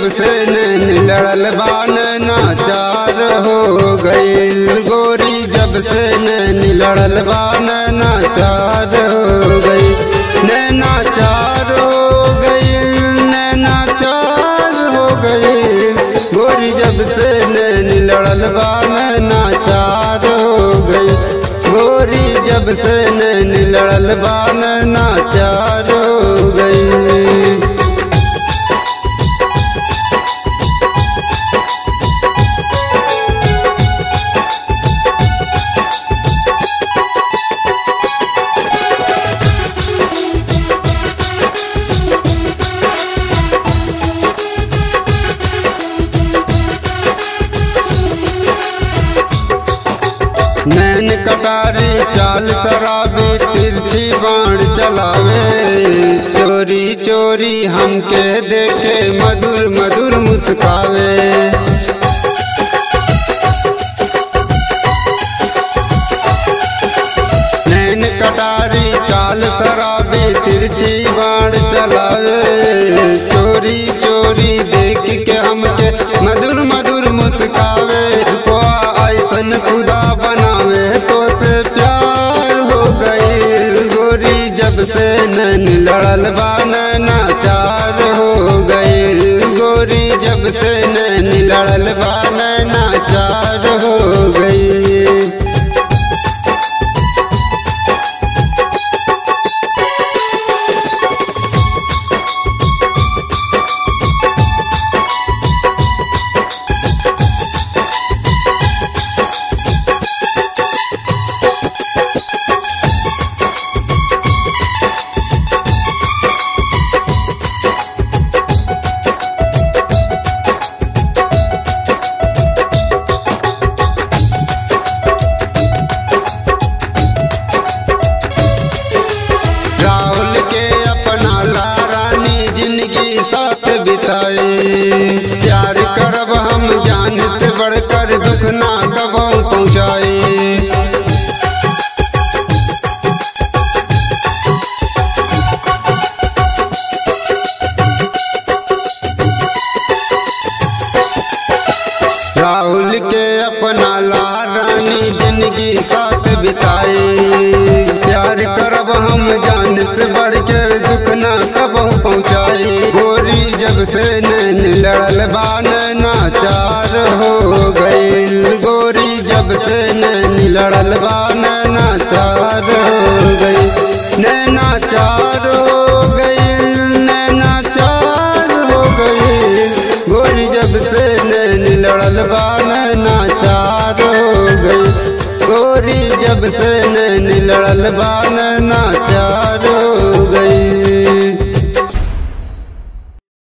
से नैन लड़ल बान नाचार हो गईल गोरी जब से नैन लड़ल बान नाचार हो गई नैनाचार हो गईल नैनाचार हो गई गोरी जब से नैन लड़ल बान नाचार हो गई गोरी जब से नैन लड़ल बान नाचार हो गई नैन कटारी चाल शराबी तिरछी बाण चलावे चोरी चोरी हमके देखे मधुर मधुर मुस्कावे नैन कटारी चाल शराबी तिरछी बाण चलावे चोरी चोरी देख के हमके मधुर मधुर मुस्कावे को ऐसन खुदा बनावे तो से प्यार हो गई गोरी जब से नैन लड़ल बान नाचार हो गई गोरी जब से नैन लड़ल बान नाचार हो गई राहुल के अपना ला रानी जिंदगी साथ बिताई प्यार करब हम जान से बढ़कर दुख ना कबो पहुँचाई राहुल के अपना ला रानी जिंदगी साथ बिताई प्यार करब हम जान से बढ़कर दुख ना कबो पहुँचाई गोरी जब से नैन लड़ल बान नाचार हो गईल गोरी जब से नैन लड़ल बान नाचार हो गई नैनाचार हो गईल नैनाचार हो गई गोरी जब से नैन लड़ल बान नाचार हो गई गोरी जब से नैन लड़ल बान नाचार